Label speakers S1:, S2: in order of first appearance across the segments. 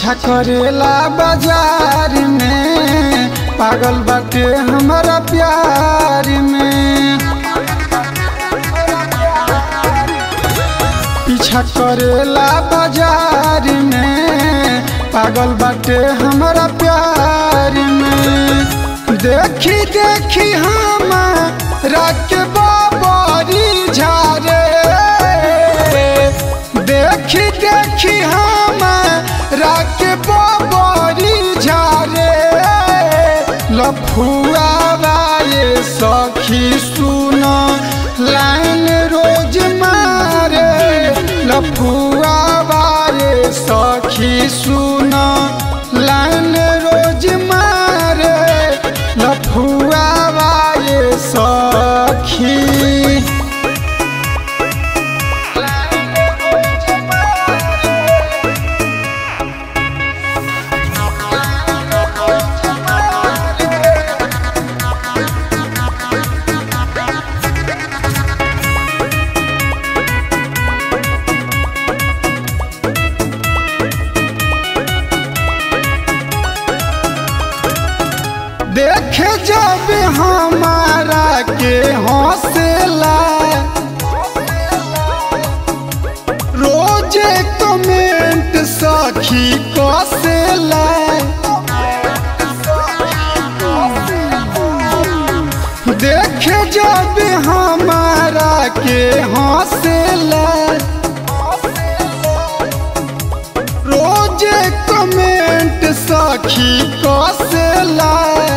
S1: पीछा करेला बाजार में पागल बाटे हमारा प्यार में पीछा करेला बाजार में पागल बाटे हमारा प्यार में देखी देखी हम के बाबरी झारे देखी देखी हम के बाबरी झारे लफुआ ये सखी सुन लाइन रोज मारे लफुआ ये सखी सुन लाइन रोज मारे लफुआ ये सखी देखे जब हमारा के हौसला रोज कमेंट सखी कसेला देखे जब हमारा के हौसला रोज कमेंट सखी कसेला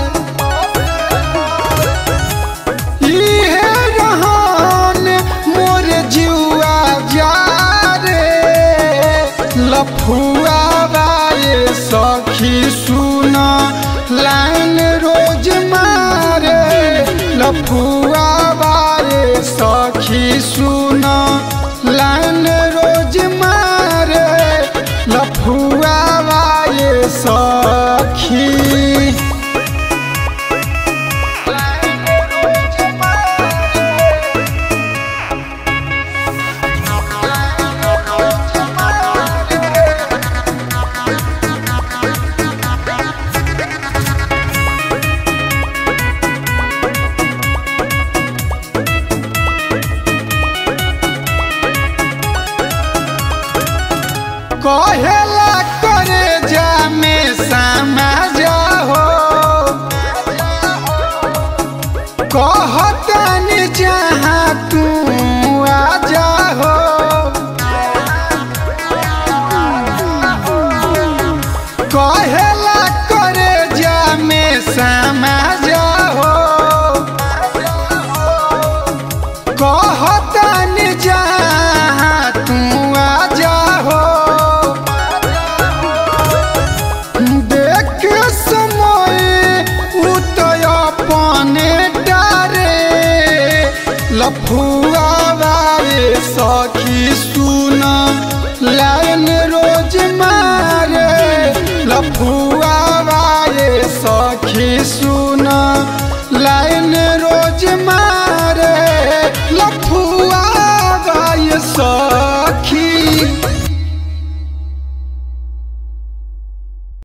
S1: इहे रहन मोर जुआ जा रे लफुआ बाए सखी सुन लाइन रोज मारे लफुआ बाए सखी सुन लाइन रोज मारे लफुआ बाए सखी कहेला करे जा में समाज हो कहतनी जहाँ तू आ जा हो कहेला करे जा में समाज हो कहतनी जहाँ तू आ जा हो देख समय उतय अपने डारे लफुआ बाए सखी सुन लाइन रोज मारे लफुआ बाए सखी सुन लाइन